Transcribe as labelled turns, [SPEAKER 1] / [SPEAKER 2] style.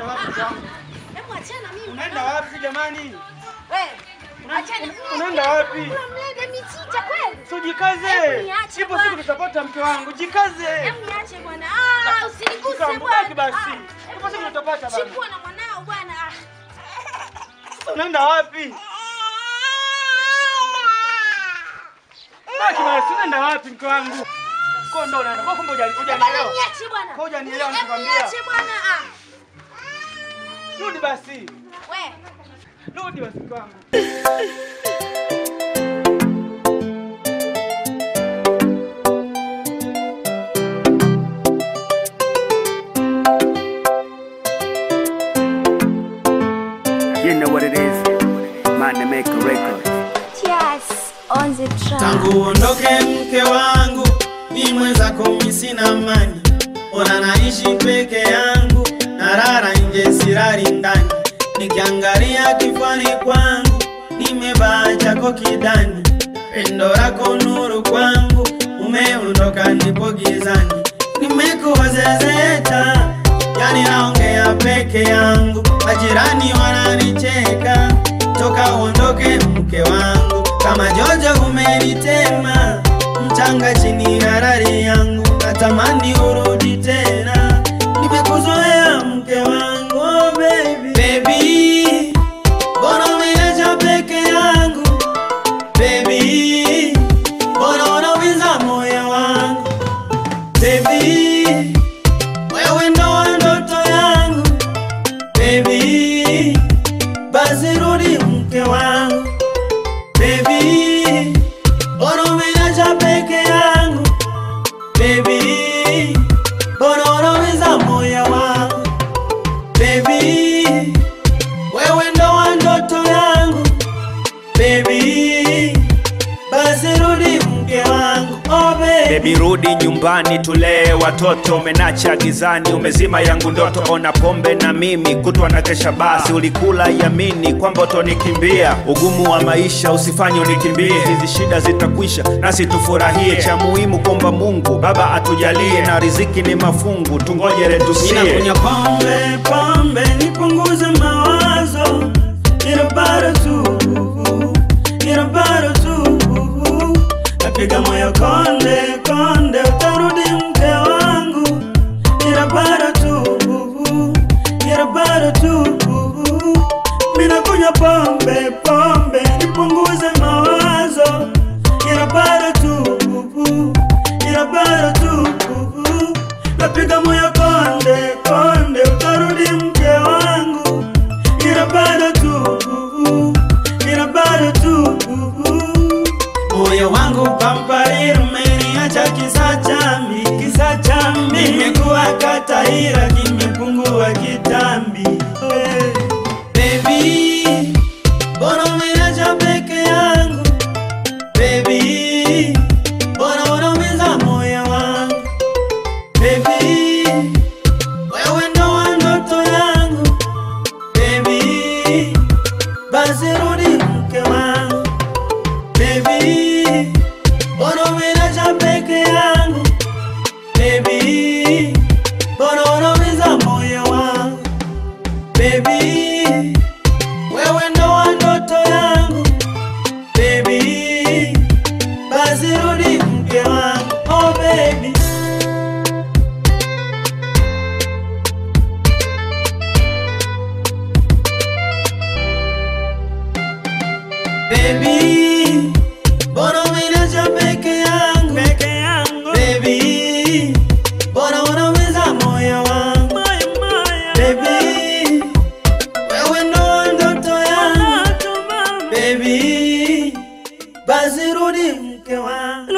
[SPEAKER 1] Unaenda wapi mke wangu?
[SPEAKER 2] Hebu achana mimi.
[SPEAKER 1] Unaenda wapi jamani?
[SPEAKER 2] Wewe. Achana.
[SPEAKER 1] Unaenda wapi?
[SPEAKER 2] Unamleta michicha kweli?
[SPEAKER 1] So jikaze.
[SPEAKER 2] Hebu niache
[SPEAKER 1] Ipo
[SPEAKER 2] bwana.
[SPEAKER 1] siku tutapata mke wangu. Jikaze.
[SPEAKER 2] Hebu niache bwana. Ah, usiniguse
[SPEAKER 1] Mke wangu,
[SPEAKER 2] bwana.
[SPEAKER 1] baki basi.
[SPEAKER 2] Ah,
[SPEAKER 1] Ipo siku tutapata bwana.
[SPEAKER 2] Chukua na mwanao bwana. Ah.
[SPEAKER 1] Sasa Unaenda wapi? Baki basi, unaenda wapi mke wangu? Kwa ndo unaenda. Kwa kumbe hujani-
[SPEAKER 2] Bwana
[SPEAKER 1] hujanielewa.
[SPEAKER 2] niache bwana.
[SPEAKER 1] Kwa hujanielewa
[SPEAKER 2] Hebu
[SPEAKER 1] nikwambia.
[SPEAKER 2] niache bwana. Ah.
[SPEAKER 1] Rudi basi.
[SPEAKER 2] Wewe.
[SPEAKER 1] Rudi basi mke wangu.
[SPEAKER 3] You know what it is. Man, they make a record.
[SPEAKER 4] Yes, on the track.
[SPEAKER 5] tangu uondoke mke wangu ni mwenzako mi sina amani ona naishi peke yangu narara nje sirari ndani nikiangalia kifani kwangu nimevaa chako kidani pendo lako nuru kwangu umeondoka nipo gizani nimekuwa zezeta yani naongea peke yangu majirani wananicheka toka uondoke mke wangu kama jojo umenitema mchanga chini ya rari yangu natamani urudi tena nimekuzoea mke wangu oh baby baby mbona umeniacha peke yangu baby mbona unaumiza moyo wangu baby wewe ndo wa ndoto yangu baby basi rudi mke wangu baby mbona umeniacha peke yangu baby mbona unaumiza moyo wangu baby wewe ndo wa ndoto yangu baby basi rudi mke wangu oh baby
[SPEAKER 3] Baby rudi nyumbani tulee watoto, umenacha gizani, umezima yangu ndoto. Ona pombe na mimi kutwa na kesha, basi ulikula yamini kwamba utonikimbia. Ugumu wa maisha usifanye unikimbie, hizi shida zitakwisha nasi tufurahie. Cha muhimu kwamba Mungu Baba atujalie, na riziki ni mafungu, tungoje retusie.
[SPEAKER 5] Ninakunywa pombe pombe nipunguze mawazo, ila bado tu, ila bado tu, napiga moyo konde konde, utarudi mke wangu, ila bado tu, ila bado tu, mina kunywa pombe pombe nipunguze mawazo, ila bado tu, ila bado tu, napiga moyo konde konde, utarudi mke wangu, ila bado tu, ila bado tu, moyo wangu pamparir umeniacha kisa chambi, kisa chambi, nimekuwa kataira, kimepungua kitambi Baby, mbona umeniacha peke yangu Baby, mbona unaumiza moyo wangu Baby, wewe ndo wa ndoto yangu Baby, basi rudi mke wangu Baby, mbona umeniacha peke yangu Baby, mbona unaumiza moyo wangu Baby, wewe ndo wa ndoto yangu Baby, basi rudi mke wangu Oh baby Baby, mbona umeniacha peke yangu peke yangu Baby, mbona unaumiza moyo wangu Baby, wewe ndo wa ndoto yangu Baby, basi rudi mke wangu